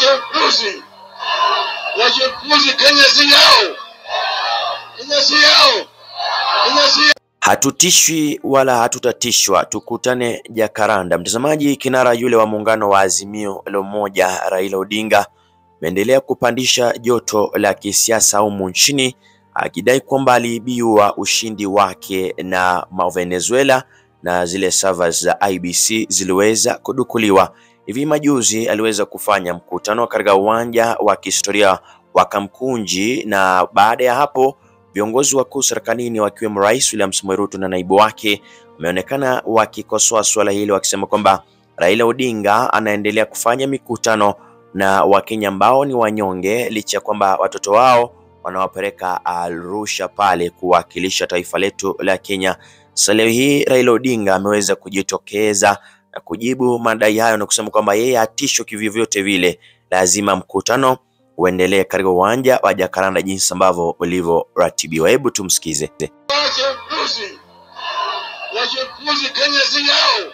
upuzi, wache upuzi. Kenya si yao, Kenya si yao, Kenya si yao. Hatutishwi wala hatutatishwa, tukutane Jakaranda. Mtazamaji, kinara yule wa muungano wa Azimio la Umoja Raila Odinga ameendelea kupandisha joto la kisiasa humu nchini akidai kwamba aliibiwa ushindi wake na Venezuela na zile servers za IBC ziliweza kudukuliwa. Hivi majuzi aliweza kufanya mkutano katika uwanja wa kihistoria wa Kamkunji, na baada ya hapo viongozi wakuu serikalini wakiwemo Rais William Samoei Ruto na naibu wake wameonekana wakikosoa suala hili wakisema kwamba Raila Odinga anaendelea kufanya mikutano na Wakenya ambao ni wanyonge licha ya kwamba watoto wao wanawapeleka Arusha pale kuwakilisha taifa letu la Kenya. Sasa leo hii Raila Odinga ameweza kujitokeza na kujibu madai hayo na kusema kwamba yeye hatishwi kivyovyote vile, lazima mkutano uendelee katika uwanja wa Jakaranda jinsi ambavyo ulivyoratibiwa. Hebu tumsikize. Wache upuzi, wache upuzi. Kenya si yao,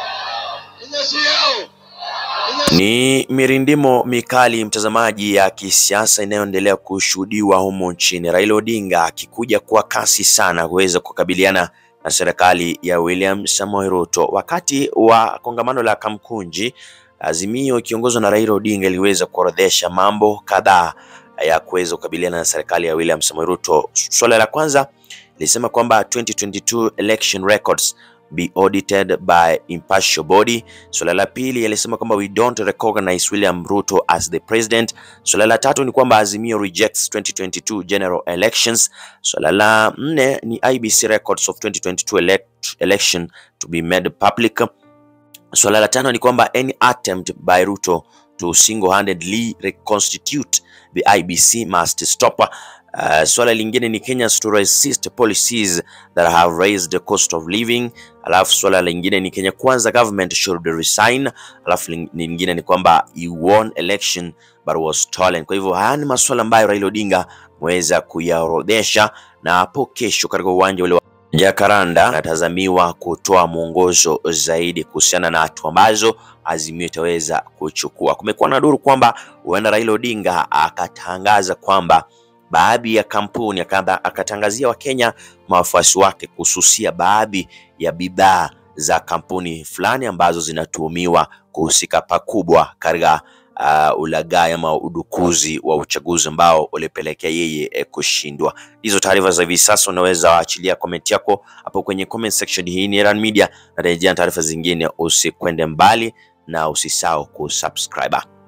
Kenya si yao, Kenya si Ni mirindimo mikali mtazamaji, ya kisiasa inayoendelea kushuhudiwa humu nchini, Raila Odinga akikuja kwa kasi sana kuweza kukabiliana na serikali ya William Samoei Ruto. Wakati wa kongamano la Kamkunji, Azimio ikiongozwa na Raila Odinga iliweza kuorodhesha mambo kadhaa ya kuweza kukabiliana na serikali ya William Samoei Ruto. Suala la kwanza lilisema kwamba 2022 election records be audited by impartial body. Suala la pili alisema kwamba we don't recognize William Ruto as the president. Suala la tatu ni kwamba Azimio rejects 2022 general elections. Suala la nne ni IBC records of 2022 elect election to be made public. Suala la tano ni kwamba any attempt by Ruto to single-handedly reconstitute the IBC must stop. Uh, swala lingine ni Kenyans to resist policies that have raised the cost of living. Alafu swala lingine ni Kenya Kwanza government should resign. Alafu ling- lingine ni kwamba he won election but was stolen. Kwa hivyo haya ni masuala ambayo Raila Odinga ameweza kuyaorodhesha, na hapo kesho katika uwanja ule wa Jakaranda anatazamiwa kutoa mwongozo zaidi kuhusiana na hatua ambazo Azimio itaweza kuchukua. Kumekuwa na duru kwamba huenda Raila Odinga akatangaza kwamba baadhi ya kampuni akadha- akatangazia Wakenya mawafuasi wake kususia baadhi ya bidhaa za kampuni fulani ambazo zinatuhumiwa kuhusika pakubwa katika uh, ulaghai ama udukuzi wa uchaguzi ambao ulipelekea yeye eh, kushindwa. Hizo taarifa za hivi sasa unaweza waachilia comment yako hapo kwenye comment section. Hii ni Iran Media, na rejea taarifa zingine, usikwende mbali na usisahau kusubscribe.